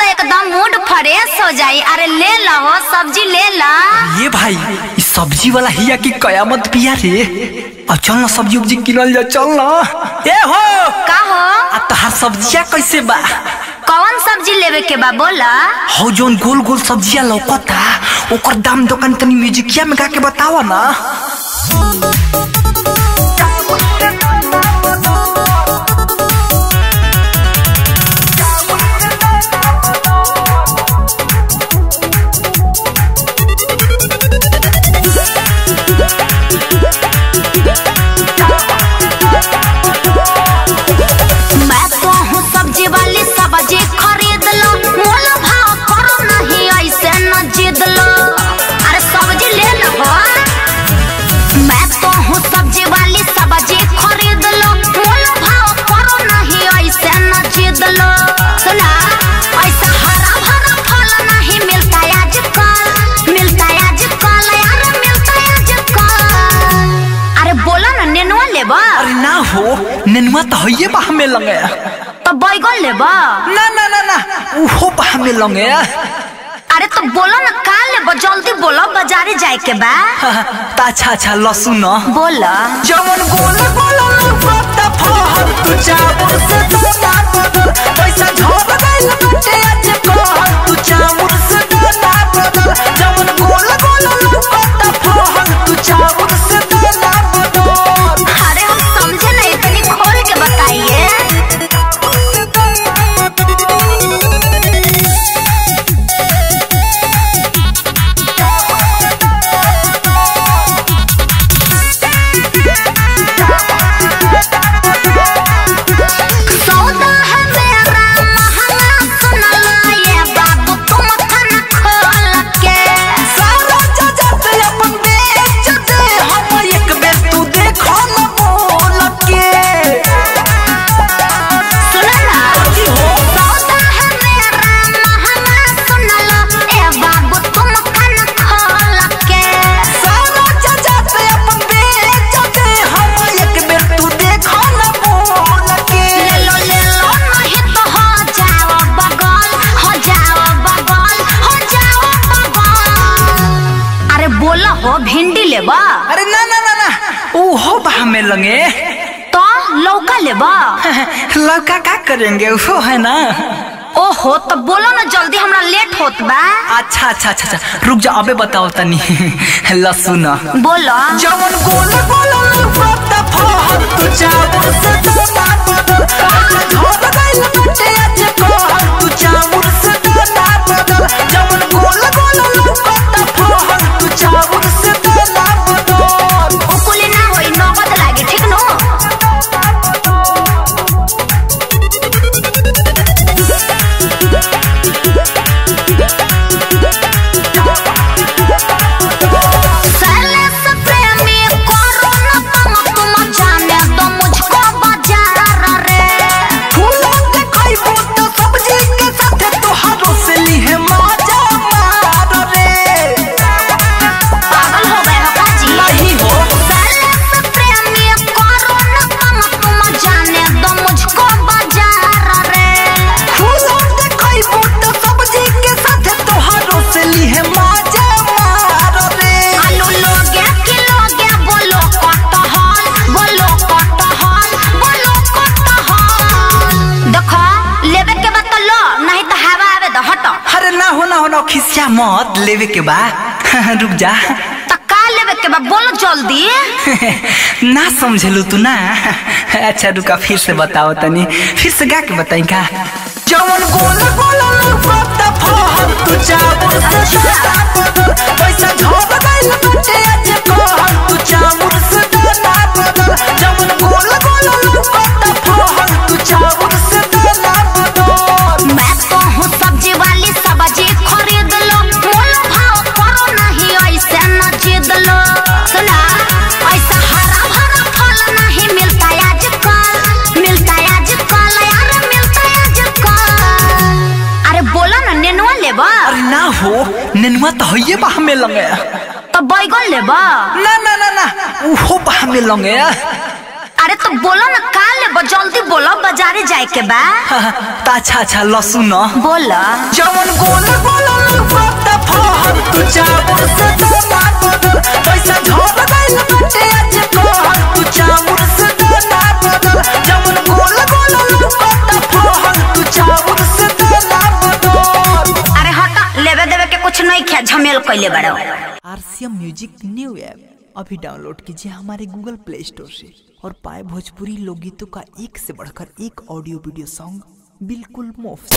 तो एकदम mood fresh हो जाई अरे ले लो सब्जी ले ला ये भाई इस सब्जी वाला हिया की कयामत पिया रे अब चल ना सब्जी उब्जी किनल जा चल ना ए हो का हो आ तहार सब्जिया कैसे बा कौन सब्जी लेवे के बा बोला हो जोन गोल गोल सब्जिया लौकता ओकर दाम दुकान तनी म्यूजिकिया में गा के बतावा ना मैं तो हूँ सब्जी वाली सब्जी खरीद लो मोल भाव करो नहीं ऐसे न जिद लो अरे सब्जी ले लो हो। मैं तो हूँ सब्जी वाली सब्जी खरीद लो मोल भाव करो नहीं ऐसे न जिद लो सुना ऐसा हरा भरा फल नहीं मिलता आजकल मिलता आजकल यार मिलता आजकल अरे बोला ना नेनुआ लेबा अरे ना हो नेनुआ तो हइये बा हमें लगे तो बैगन लेबा ना ना ना ना उहो बा हमें लगे अरे तो बोलो ना का लेबो जल्दी बोलो बाजारे जाए के बा ता अच्छा अच्छा लहसुन ना बोला जवन गोल गोल लौकता फहर तू चाबुर से दोना बदल पैसा झोर गइल बटे आज कहर तू चाबुर से दोना बदल जवन गोल गोल लौकता फहर तू चाबुर से दोना बदल अरे हम समझे नहीं इतनी खोल के बताइए सौदा है मेरा महंगा सुन लो ये बाबू तुम खाना खोल के सारा जजत अपन बेच दे हम एक बेर तू देखो न बोल के सुनो ना सौदा है मेरा महंगा सुन लो ये बाबू तुम खाना खोल के सारा जजत अपन बेच दे हम एक बेर तू देखो न बोल के ले लो ले लो नहीं तो हो जाओ बगल हो जाओ बगल हो जाओ बगल अरे बोला हो भिंडी लेबा अरे ना ना ना ना ओहो बा हमें लगे तो लौका लेबा लड़का का करेंगे वो है ना ओहो तो बोलो ना जल्दी हमरा लेट होत बा अच्छा अच्छा अच्छा अच्छा रुक जा अबे बताओ तनी लहसुन बोलो जवन गोल गोल लौकता फहर तू चाबुर से दोना बदल पैसा झोर गइल बटे आज कहर तू चाबुर से दोना बदल जवन गोल गोल लौकता फहर तू चाबुर से दोना बदल उकुली ना होई नगद लागी ठीक नो सैले से प्रेमी करो ना तुम तुम जाने दो मुझको बाजार रे फूलों के खइबो तो सब्जी के साथे तोहारो से लिहे माजा मार रे पागल हो गए हो काजी नहीं हो सैले से प्रेमी करो ना तुम तुम जाने दो मुझको बाजार रे फूलों के खइबो तो सब्जी के साथे तोहारो से लिहे माजा मार रे आलू लोगे कि लोगे बोलो कटहल बोलो कटहल बोलो कटहल देखो लेवे के बात तो लो नहीं तो हवा आवे दो हटो अरे ना हो ना हो ना खिसिया मत लेवे के बा रुक जा तो का लेवे के बा बोलो जल्दी ना समझलू तू ना अच्छा रुका फिर से बताओ तनी फिर से गा के बताई का जवन गोल गोल लौकता फहर तू चाबुर से दोना बदल पैसा झोर गइल बटे आज कहर तू चाबुर से दोना बदल जवन गोल गोल लौकता फहर तू चाबुर से दोना बदल मैं तो हूँ सब्जी वाली सब्जी खरीद लो मोल भाव करो नहीं ऐसे न जिद लो सुना ऐसा हरा भरा फल नहीं मिलता आजकल मिलता आजकल यार मिलता आजकल अरे बोलो ना नेनुआ लेबा अरे ना हो नेनुआ तो हइये बा हमें लगे तो बैगन लेबा ना ना ना ना उहो बा हमें लगे अरे तो बोलो ना का लेबा जल्दी बोलो बाजारे जाए के बा त अच्छा अच्छा लसुन बोल जवन गोल गोल लुफत फहर तू चाबुर से दाना बदल पैसा झोल गइल बटे आज कहर तू चाबुर से दाना बदल जवन गोल गोल लुफत फहर तू चाबुर से दाना बदल अरे हटा लेवे देवे के कुछ नहीं खे झमेल कैले बड़ो आरसीएम म्यूजिक न्यू ऐप अभी डाउनलोड कीजिए हमारे गूगल प्ले स्टोर से और पाए भोजपुरी लोकगीतों का एक से बढ़कर एक ऑडियो वीडियो सॉन्ग बिल्कुल मुफ्त